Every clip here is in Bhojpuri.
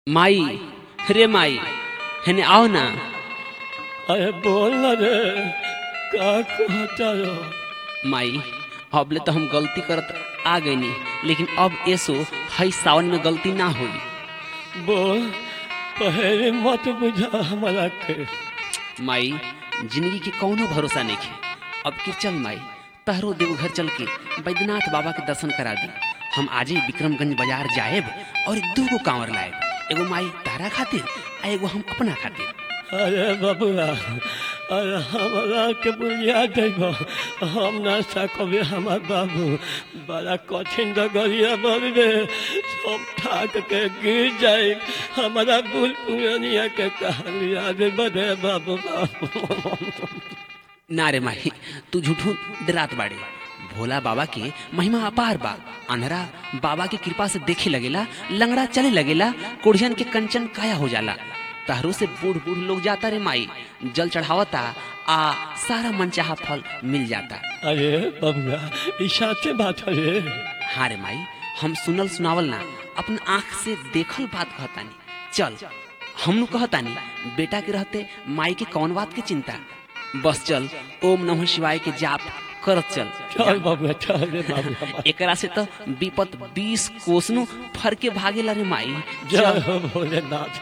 माई रे माई हेने आओ ना अरे बोल ना रे का कहता हो माई अबले तो हम गलती करत आ गईनी लेकिन अब ऐसो हई सावन में गलती ना होई बोल पहले मत बुझा हमारा के माई जिंदगी के कौनो भरोसा नहीं है अब कि चल माई तहरो देवघर चल के बैद्यनाथ बाबा के दर्शन करा दी हम आज ही विक्रमगंज बाजार जाएब और दू गो कांवर लाएब एगो माई तारा खातिर आ एगो हम अपना खातिर अरे बबुआ अरे हमारा के बुझिया देबो हम ना सकबे हमार बाबू बड़ा कठिन डगरिया बरबे सब ठाक के गिर जाए हमारा बुल पुरानिया के कहानिया दे बदे बाबू बाबू ना रे माही तू झूठू डरात बाड़े भोला बाबा के महिमा अपार बा अनहरा बाबा की कृपा से देखे लगेला लंगड़ा चले लगेला कुड़ियन के कंचन काया हो जाला तहरू से बूढ़ बूढ़ लोग जाता रे माई जल चढ़ावता आ सारा मनचाहा फल मिल जाता अरे बबुआ ई साचे बात है रे हाँ रे माई हम सुनल सुनावल ना अपन आँख से देखल बात कहतानी चल हमनु कहतानी बेटा के रहते माई के कौन बात के चिंता बस चल ओम नमः शिवाय के जाप करत चल चल बबुआ चल रे बाबू एकरा से तो विपत बीस कोसनु फर के भागेला रे माई जय चल हो भोलेनाथ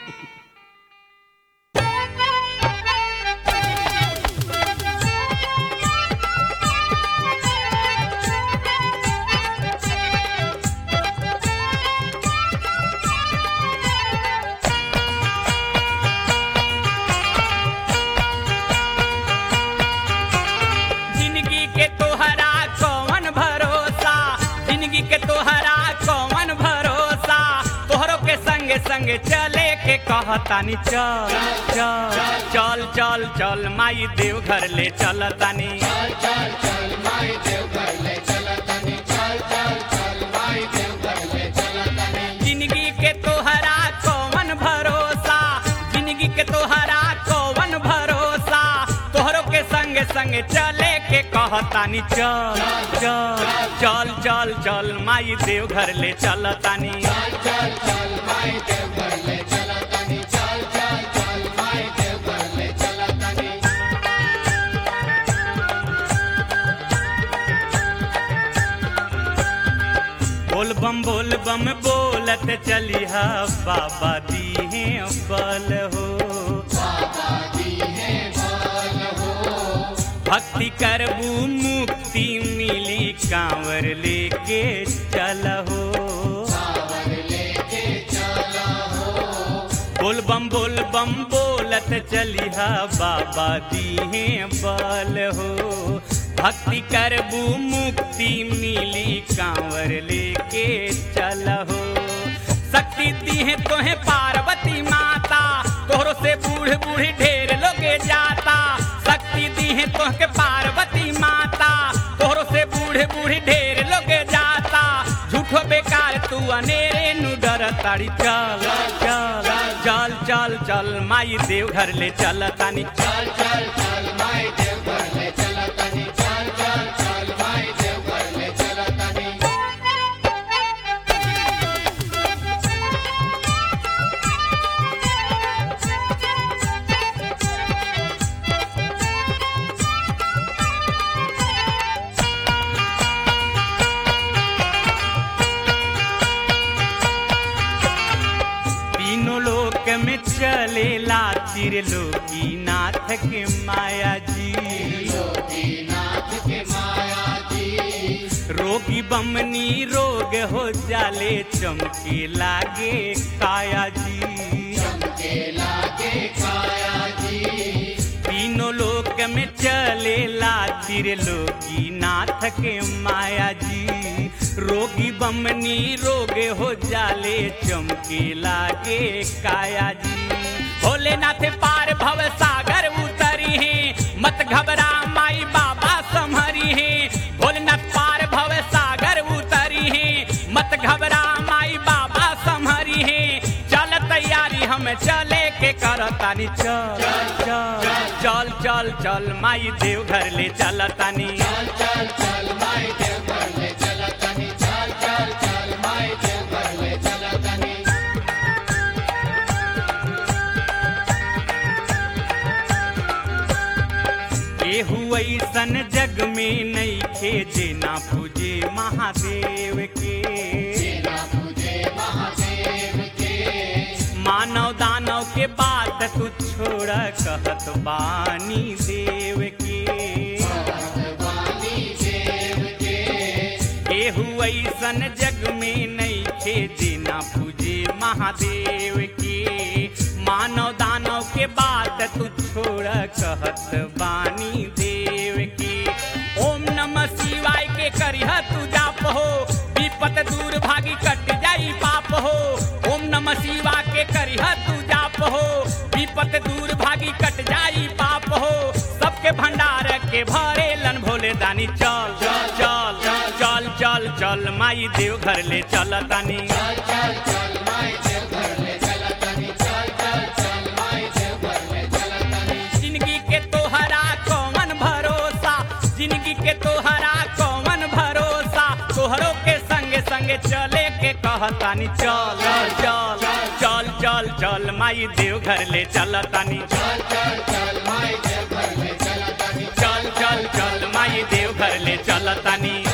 जिंदगी के तोहरा कौन भरोसा जिंदगी के तोहरा कौन भरोसा तोहरो के संगे संगे चले के कहतानी चल चल चल चल चल माई देव घर ले चलतानी जिंदगी के तोहरा कौन भरोसा जिंदगी के तोहरा कौन भरोसा तोहरो के संग संग चले के कहतानी चल चल चल चल चल माई देव घर ले चलतानी बोल बम बोल बम बोलत चलिहा बाबा दीहे बल हो भक्ति करबू मुक्ति मिली कांवर लेके चलहो बोल बम बोल बम बोलत चलिहा बाबा दीहे बल हो भक्ति करबू मुक्ति मिली कांवर लेके चलहो शक्ति दीहे तोहे पार्वती माता तोहरो से बूढ़ बूढ़ ढेर लोगे जाता शक्ति दीहे तोहके पार्वती माता तोहरो से बूढ़ बूढ़ ढेर लोगे जाता झूठो बेकार तू अनेरे नु डर ताड़ी चल चल चल चल चल माई देव घर ले चल तानी चल चल चल माई देव घर ले चल तानी चल चल चल माई देव घर ले चल तानी तीनों लोक में चलेला त्रिलोकी नाथ के माया जी रोगी बमनी रोग हो जाले चमके लागे काया जी तीनों लोक में चलेला त्रिलोकी नाथ के माया जी रोगी बमनी रोग हो जाले चमके लागे काया जी भोलेनाथ पार भव सागर उतरी है मत घबरा माई बाबा संहरी है भोलेनाथ पार भव सागर उतरी है मत घबरा माई बाबा संहरी है चल तैयारी हम चले के करतानी चल चल चल चल चल माई देव घर ले चलतानी चल चल चल माई देव घर ले चलतानी चल चल चल माई देव घर ले चलतानी ऐसन जग में नहीं खे जेना पूजे महादेव के मानव दानव के बात तू छोड़ कहत बानी देव के केहू ऐसन जग में नहीं खे जेना पूजे महादेव के मानव दानव के बात तू छोड़ कहत बानी देव के ओम नमः शिवाय के करिह तू जाप हो विपत दूर भागी कट जाई पाप हो ओम नमः शिवा के करिह तू जाप हो विपत दूर भागी कट जाई पाप हो सबके भंडार के भरे लन भोले दानी चल चल चल चल चल चल माई देव घर ले चल तानी जिंदगी के तोहरा कौन भरोसा जिंदगी के तोहरा कौन भरोसा तोहरो के संगे संगे चले के कहतानी चल चल चल चल चल माई देव घर ले चलतानी चल चल चल माई देव घर ले चलतानी